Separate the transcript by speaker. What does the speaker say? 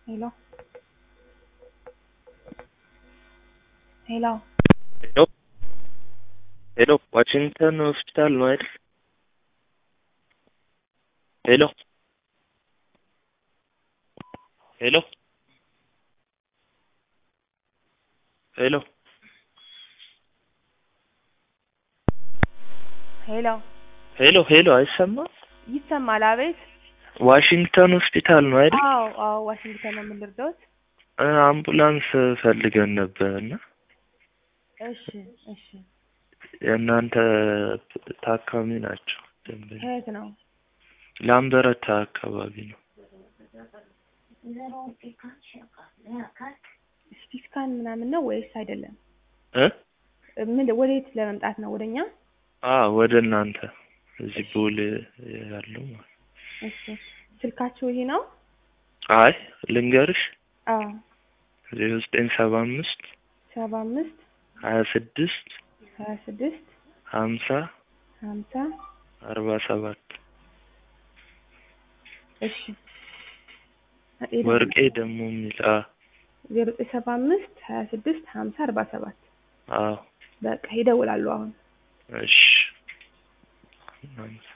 Speaker 1: ሄሎ ሄሎ
Speaker 2: ሄሎ ሄሎ ዋሽንግተን ሆስፒታል ነው አይደል? ሄሎ ሄሎ ሄሎ
Speaker 1: ሄሎ
Speaker 2: ሄሎ ሄሎ አይሰማም?
Speaker 1: ይሰማል? አቤት።
Speaker 2: ዋሽንግተን ሆስፒታል ነው አይደል?
Speaker 1: አዎ አዎ፣ ዋሽንግተን ነው የምንረዳውት።
Speaker 2: እ አምቡላንስ ፈልገን ነበር እና
Speaker 1: እሺ እሺ።
Speaker 2: የእናንተ ታካሚ ናቸው ደንበኛ
Speaker 1: ከየት ነው?
Speaker 2: ላምበረታ አካባቢ ነው።
Speaker 1: ሲቲ ስካን ምናምን ነው ወይስ አይደለም?
Speaker 2: እ
Speaker 1: ምን ወዴት ለመምጣት ነው? ወደኛ?
Speaker 2: አ ወደ እናንተ እዚህ ቦሌ ያለው ማለት
Speaker 1: እሺ። ስልካችሁ ይሄ ነው?
Speaker 2: አይ ልንገርሽ
Speaker 1: አዎ።
Speaker 2: ዜሮ ዘጠኝ ሰባ አምስት
Speaker 1: ሰባ አምስት
Speaker 2: ሀያ ስድስት
Speaker 1: ሀያ ስድስት
Speaker 2: ሀምሳ
Speaker 1: ሀምሳ
Speaker 2: አርባ ሰባት
Speaker 1: እሺ።
Speaker 2: ወርቄ ደግሞ የሚል አ
Speaker 1: ዜሮ ዘጠኝ ሰባ አምስት ሀያ ስድስት ሀምሳ አርባ ሰባት
Speaker 2: አዎ
Speaker 1: በቃ ይደውላሉ አሁን።
Speaker 2: እሺ